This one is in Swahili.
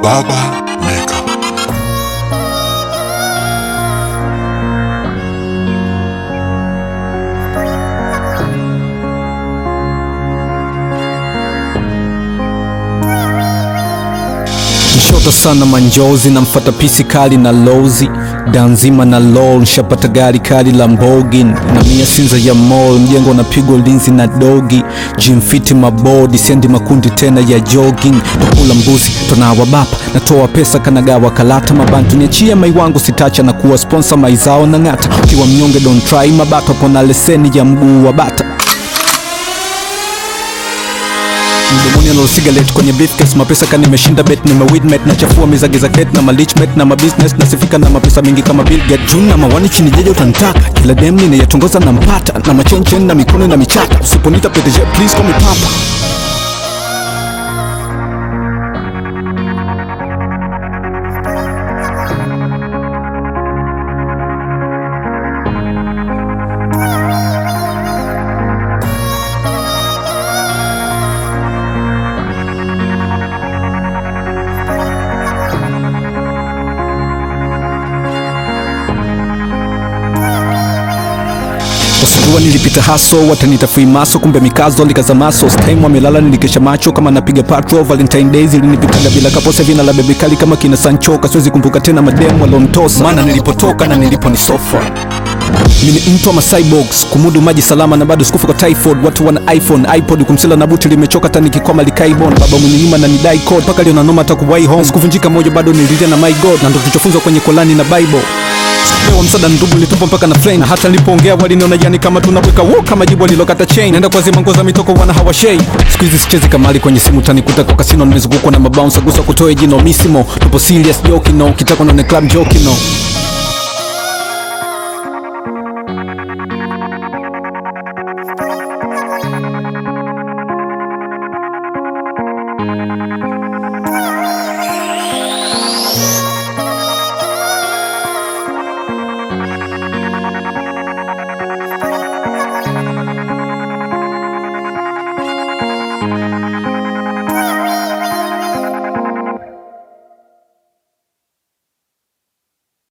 Baba Mega. Nshota sana manjozi na mfata pisi kali na lozi danzima na lol nshapata gari kali la mbogin na mia sinza ya mall mjengo na pigo linzi na dogi jimfiti mabodi sendi makundi tena ya jogging tokula mbuzi tonawa bapa natoa pesa kanagawa kalata mabantu niachia mai wangu sitacha na kuwa sponsor maizao na ng'ata ukiwa mnyonge don't try mabato pona leseni ya mguu wa bata mdomoni analo cigarette kwenye briefcase mapesa kani nimeshinda bet nimewidmet nachafua mizagi za ket na malichmet na mabusiness nasifika na mapesa mingi kama Bill Gates juu na mawani chini jeje utanitaka kila dem ninayatongoza na mpata na machenchen na mikono na michata usiponita PDG please call me papa Wasijua nilipita haso watanita free maso kumbe mikazo likaza maso time wamelala nilikesha macho kama napiga patrol Valentine Days ilinipitaga bila kapose vina la bebe kali kama kina Sancho kasiwezi kumbuka tena mademu walontosa maana nilipotoka na nilipo ni sofa mimi ni mtu ama cyborgs kumudu maji salama na bado sikufa kwa typhoid watu wana iphone ipod kumsela na buti limechoka tani kikoma likaibon baba mwenye nyuma na nidai code mpaka leo nanoma takuwai home sikuvunjika moja bado nililia na my god na ndo tulichofunzwa kwenye kolani na bible pewa msada ndugu nilitupa mpaka na flame na hata nilipoongea waliniona yani kama tunaweka wo kama jibu alilokata chain naenda kwa zima ngoza mitoko wana hawashei siku hizi sichezi kamali kwenye simu tanikuta kwa kasino nimezungukwa na mabounce gusa kutoe jino misimo tupo serious joking no kitaka na club joking no